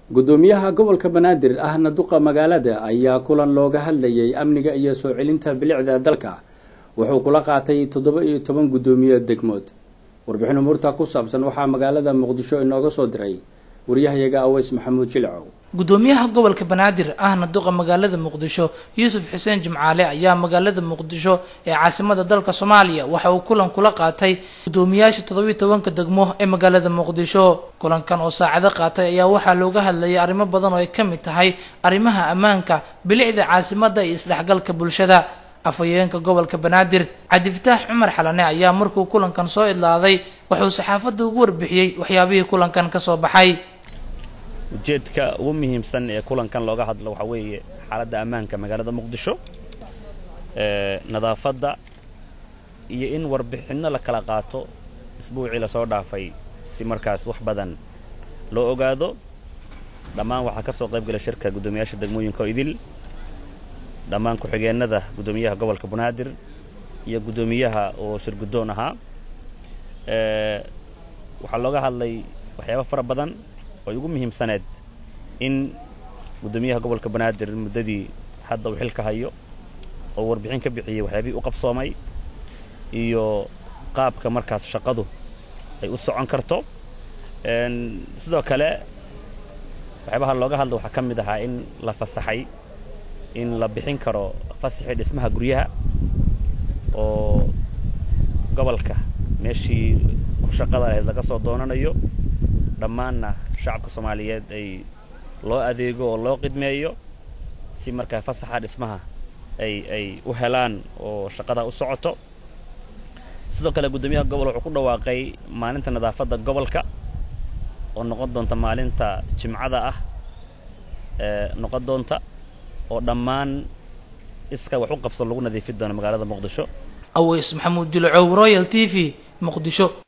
gudoomiyaha gobolka banaadir ahna duqa magaalada ayaa kulan looga hadlayay amniga iyo soo celinta bilicda dalka wuxuu kula qaatay toddoba iyo toban gudoomiye degmood warbixin umuurta ku saabsan waxaa magaalada muqdisho inooga soo diray waryahayaga aweys maxamuud jilcow gudoomiyaha gobolka banaadir ahna duqa magaalada muqdisho yuusuf xuseen jimcaale ayaa magaalada muqdisho ee caasimada dalka soomaaliya waxa uu kulan kula qaatay gudoomiyaasha toddobiyo tobanka degmo ee magaalada muqdisho kulankan oo saacado qaatay ayaa waxaa looga hadlayay arrimo badan oo ay ka mid tahay arrimaha ammaanka bilicda caasimada iyo isdhexgalka bulshada afhayeenka gobolka banaadir cabdifataax cumar xalane ayaa markuu kulankan soo idlaaday wuxuu saxaafadda ugu warbixiyey waxyaabihii kulankan kasoo baxay ujeedka ugu muhiimsan ee kulankan looga hadlo waxaa weeye xaaladda ammaanka magaalada muqdisho nadaafadda iyo in warbixinno la kala qaato isbuucii lasoo dhaafay si markaas wax badan loo ogaado dhammaan waxaa ka soo qayb gala shirka guddoomiyaasha degmooyinka oo idil dhammaan ku-xigeennada guddoomiyaha gobolka banaadir iyo guddoomiyaha oo shir guddoon ahaa waxaa looga hadlay waxyaaba fara badan oo ugu muhiimsaneed in guddoomiyaha gobolka banaadir muddadii hadda uu xilka hayo oo warbixin ka bixiyey waxyaabihii u qabsoomay iyo qaabka markaas shaqadu ay u socon karto sidoo kale waxyaabaha looga hadla waxaa ka mid ahaa in la fasaxay in la bixin karo fasaxii dhismaha guryaha oo gobolka meeshii ku shaqada ahayd laga soo doonanayo dhammaanna shacabka soomaaliyeed ay loo adeego oo loo qidmeeyo si markaa fasaxa dhismaha ay ay u helaan oo shaqada u socoto sidoo kale guddoomiyaha gobol wuxuu ku dhawaaqay maalinta nadaafadda gobolka oo noqon doonta maalinta jimcada ah ee noqon doonta oo dhammaan iska wax u qabsan lagu nadiifin doono magaalada muqdisho aweys maxamuud jilcow royal t v muqdisho